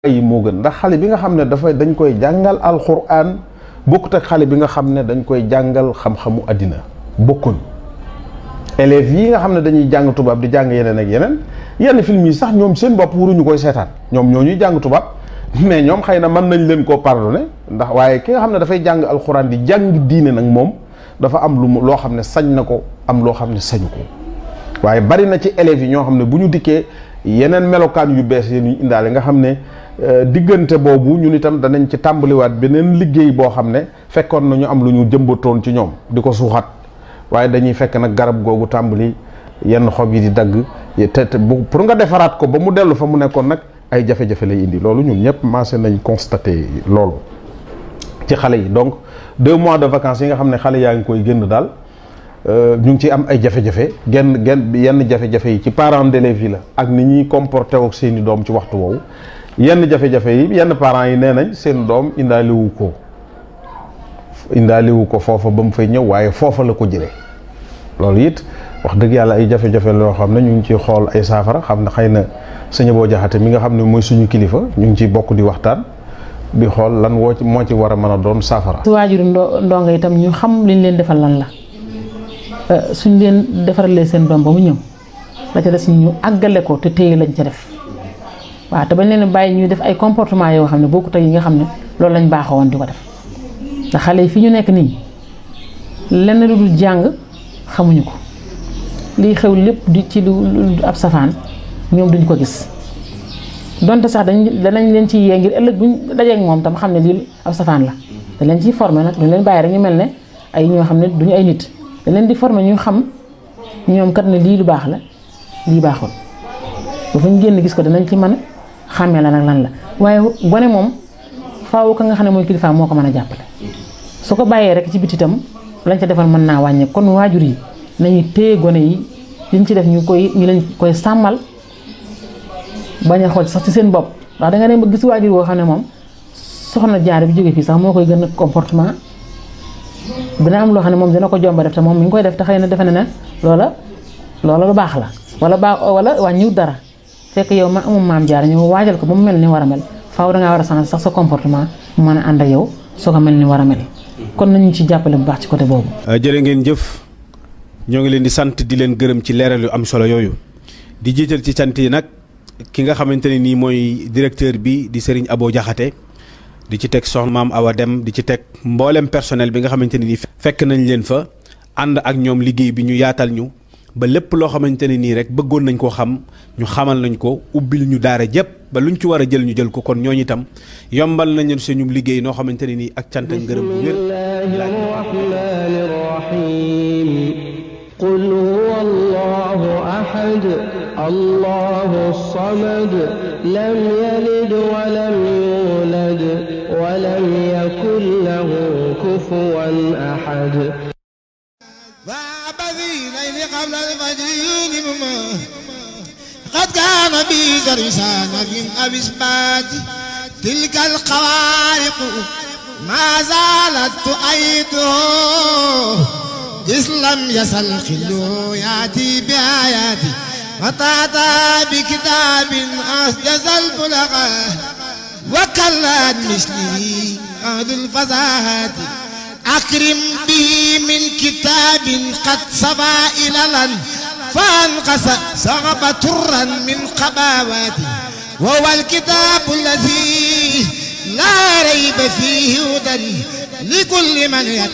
yi moo gën ndax xale bi nga xam ne dafay dañ koy jàngal alxuraan bokkut ak xale bi nga xam ne dañ koy jàngal xam-xamu àddina bokkuñ élèves yi nga xam ne dañuy jàng tubaab di jàng yeneen ak yeneen yenn film yi sax ñoom seen bopp waruñu koy seetaan ñoom ñoo ñuy jàng tubaab mais ñoom xëy na mën nañ leen koo pardonné ndax waaye ki nga xam ne dafay jàng alxuraan di jàng diine nag moom dafa am lu mu loo xam ne sañ na ko am loo xam ne sañu ko waaye bari na ci élèves yi ñoo xam ne bu ñu dikkee yeneen melokaan yu bees yi ñu indaale nga xam ne diggante boobu ñun itam danañ ci tàmbaliwaat beneen liggéey boo xam ne fekkoon na ñu am lu ñu jëmbatoon ci ñoom di ko suuxat waaye dañuy fekk nag garab googu tàmbali yenn xob yi di dagg te te pour nga defaraat ko ba mu dellu fa mu nekkoon nag ay jafe-jafe lay indi loolu ñun ñëpp maase nañ constaté loolu ci xale yi donc deux mois de vacances yi nga xam ne xale yaa ngi koy génn daal ñu ngi ci am ay jafe-jafe genn genn yenn jafe-jafe yi ci parents d'élèves yi la ak ni ñuy comporté ak seeni doom ci waxtu woowu yenn jafe-jafe yi yenn parents yi nee nañ seen doom indaaliwu ko indaaliwu ko foofa ba mu fay ñëw waaye foofa la ko jëlee loolu it wax dëgg yàlla ay jafe-jafe loo xam ne ñu ngi ciy xool ay saafara xam ne xëy na sëñ boo jaxate mi nga xam ne mooy suñu kilifa ñu ngi ciy bokk di waxtaan di xool lan woo ci moo ci war a mën a doon saafara. su waajuru ndongo itam ñu xam liñ leen defal lan la suñ leen defaralee seen doom ba mu ñëw la ca des ñu àggale ko te téye lañ ca def waaw te bañ leen bàyyi ñuy def ay comportement yoo xam ne bokkut ak yi nga xam ne loolu lañ baaxoo woon di ko def ndax xale yi fi ñu nekk nii lenn lu dul jàng xamuñu ko liy xew lépp di ci lu ab safaan ñoom duñ ko gis donte sax dañ danañ leen ci yee ngir ëllëg buñ dajeek moom tam xam ne lii ab safaan la dañ leen ciy formé nag duñ leen bàyyi rek ñu mel ne ay ñoo xam ne duñu ay nit dañ leen di formé ñu xam ñoom kat ne lii lu baax la lii baaxul ba fu ñu génn gis ko danañ ci mën xàmmee la nag lan la waaye gone moom faaw ka nga xam ne mooy kilifa moo ko mën a jàppale su ko bàyyee rek ci biti itam lañ ca defal mën naa wàññe kon waajur yi nañu téye gone yi liñ ci def ñu koy ñu leen koy sàmmal bañ a xool sax ci seen bopp ndax danga dem ba gis waajur woo xam ne moom soxna jaar bi jóge fii sax moo koy gën a comportement dina am loo xam ne moom dina ko jomba def te moom mi ngi koy def te xëy na defe na ne loola loola lu baax la wala baax wala wàññiwut dara fekk yow ma amum maam jaar ñëw waajal ko ba mu mel ni war a mel faaw dangaa war a changer sax sa comportement mu mën a ànd ak yow soo ko mel ni war a mel kon nañu ci jàppale bu baax ci côté boobu. jërë ngeen jëf ñoo ngi leen di sant di leen gërëm ci leeral yu am solo yooyu di jiital ci sant yi nag ki nga xamante ne nii mooy directeur bi di Serigne Abo Diakhaté di ci teg soxna maam Awa Dem di ci teg mboolem personnel bi nga xamante ne nii fekk nañ leen fa ànd ak ñoom liggéey bi ñu yaatal ñu ba lépp loo xamante ne nii rek bëggoon nañ koo xam ñu xamal nañ ko ubbil ñu daara jëpp ba luñ ci war a jël ñu jël ko kon ñooñu itam yombal nañ leen suñu liggéey noo xamante ne nii ak cant ak ngërëm bu wér rahmaani rahiim qul huwa allahu ahad allahu samad lam yalid wa lam yulad wa lam yakun lahu kufuwan ahad قبل الفجر بما قد كان بي درسان من أبسبات تلك الخوارق ما زالت تؤيده إذ لم يزل خلو يأتي بآياتي وتأتى بكتاب أسجز البلغة وكلت مثله أهل الفزاهات أكرم به من كتاب قد سبا إلى فانقص سغب ترا من قباواتي وهو الكتاب الذي لا ريب فيه هدى لكل من يتقى